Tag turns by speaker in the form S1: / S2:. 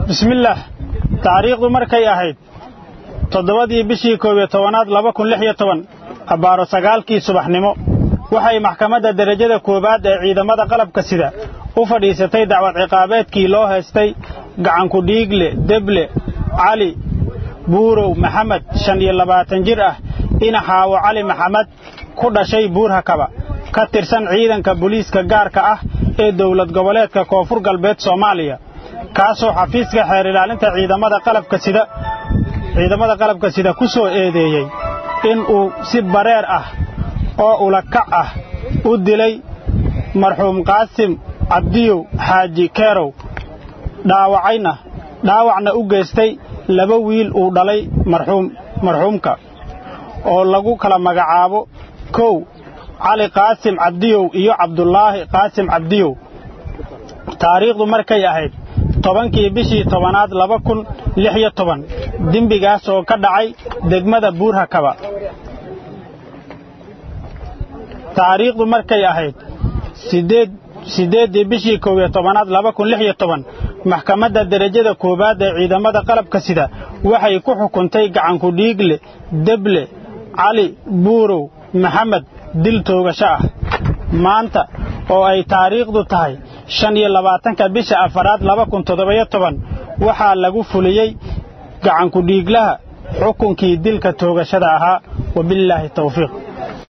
S1: bismillaah taariikhdu markay ahayd toddobadii bishii koob iyo tobanaad laba kun lix iyo toban abbaaro sagaalkii subaxnimo waxay maxkamadda derajada koowaad ee ciidamada qalabka sida u fadhiisatay dacwad ciqaabeedkii loo haystay gacanku dhiigle deble cali buurow maxamed shan iyo labaatan jir ah inaxaawo cali maxamed ku dhashay buurhakaba ka tirsan ciidanka booliiska gaarka ah ee dowlad goboleedka koonfur galbeed soomaaliya kaasoo xafiiska xeer ilaalinta ciidamada qalabka sida ciidamada qalabka sida ku soo eedeeyey in uu si bareer ah oo ulakac ah u dilay marxuum qaasim cabdiyow xaaji keerow dhaawacayna dhaawacna u geystay laba wiil uu dhalay marxuum marxuumka oo lagu kala magacaabo kow cali qaasim cabdiyow iyo cabdulaahi qaasim cabdiyow taariikhdu markay ahayd tobankii bishii tobanaad laba kun lix iyo toban dembigaas oo ka dhacay degmada buurhakaba taariikhdu markay ahayd sideed siddeeddii bishii koob iyo tobanaad laba kun lix iyo toban maxkamadda derajada koowaad ee ciidamada qalabka sida waxay ku xukuntay gacanku dhiigle deble cali buurow maxamed dil toogasho ah maanta oo ay taariikhdu tahay shan iyo labaatanka bisha afaraad laba kun toddobayo toban waxaa lagu fuliyey gacanku dhiiglaha xukunkii dilka toogashada ahaa wabillaahi tawfiiq